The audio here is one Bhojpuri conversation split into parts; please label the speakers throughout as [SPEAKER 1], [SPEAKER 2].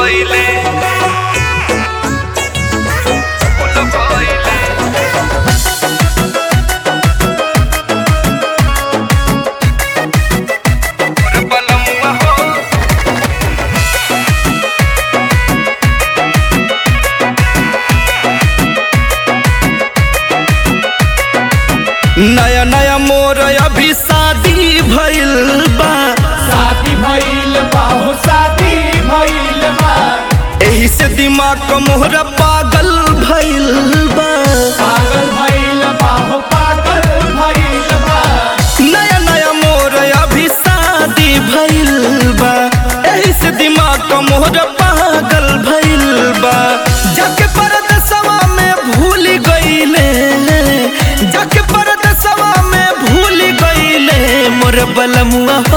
[SPEAKER 1] भइले फूल भइले मोर बलमुआ हो नया नया मोर अभी शादी भइल बा
[SPEAKER 2] शादी भइल बा हो शादी भइल बा
[SPEAKER 1] एही से दिमाग क मोहरा पागल भइल बा
[SPEAKER 2] पागल भइल बा हो पागल भइल बा
[SPEAKER 1] नया नया मोर अभी शादी भइल बा एही से दिमाग क मोहरा पागल भइल बा जाके परदेसवा में भूल गइले जाके परदेसवा में भूल गइले मोर बलमुआ हो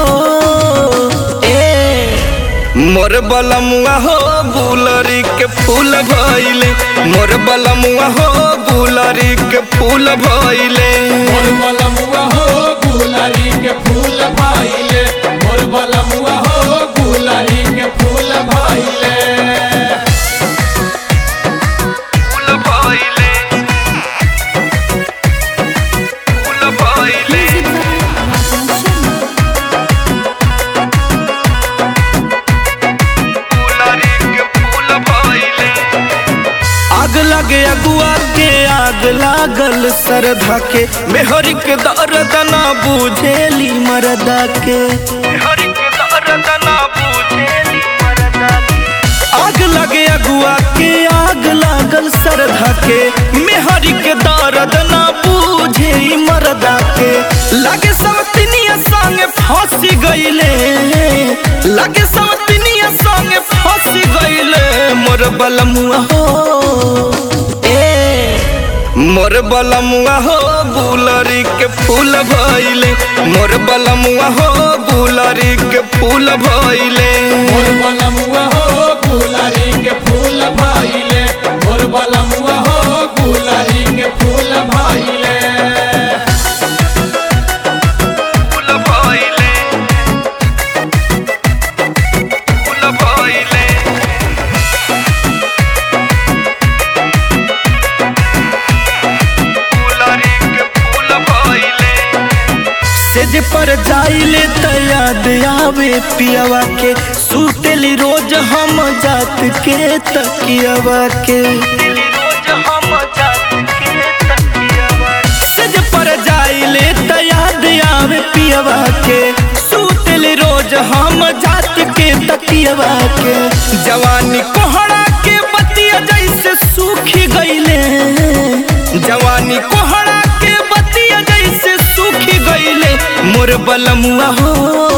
[SPEAKER 1] ए मोर बलमुआ हो गुलरी के फूल भइले मोर बलमुआ हो गुलरी के फूल भइले
[SPEAKER 2] मोर बलमुआ हो गुलरी के फूल भइले मोर बलमुआ हो गुलरी के फूल भइले
[SPEAKER 1] फूल भइले फूल भइले गुलरी के फूल भइले आग लगे अगुआ के आग लागल सरधा के मेहरी के दर्द ना बुझेली मरदा के मेहरी के दर्द ना बुझेली मरदा के आग लगे अगुआ के आग लागल सरधा के मेहरी के दर्द ना बुझे ई मरदा के लगे सवतिनिया संगे फांसी गइले लगे सवतिनिया संगे फांसी गइले मोर बलमुआ हो ए मोर बलमुआ हो गुलरी के फूल भइले मोर बलमुआ हो गुलरी के फूल भइले
[SPEAKER 2] मोर बलमुआ हो गुलरी के फूल भइले मोर बलमुआ हो गुलरी के फूल भइले
[SPEAKER 1] फूल भइले फूल भइले गुलरी के फूल भइले सेज पर जाइले त याद आवे पियावा के सुतेली रोज हम जात के तकियावा के सेज पर जाइले त याद आवे पियावा के सुतेली रोज हम जात के तकियावा के जवानी कोहड़ा के बतिया जैसे सूखी गइले जवानी कोहड़ा के बतिया जैसे सूखी गइले मोर बलमुआ हो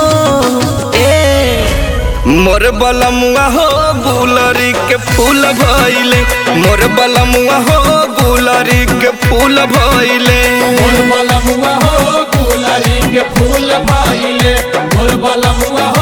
[SPEAKER 1] ए मोर बलमुआ हो गुलरी के फूल भइले मोर बलमुआ हो गुलरी के फूल भइले
[SPEAKER 2] मोर बलमुआ हो गुलरी के फूल भइले मोर बलमुआ हो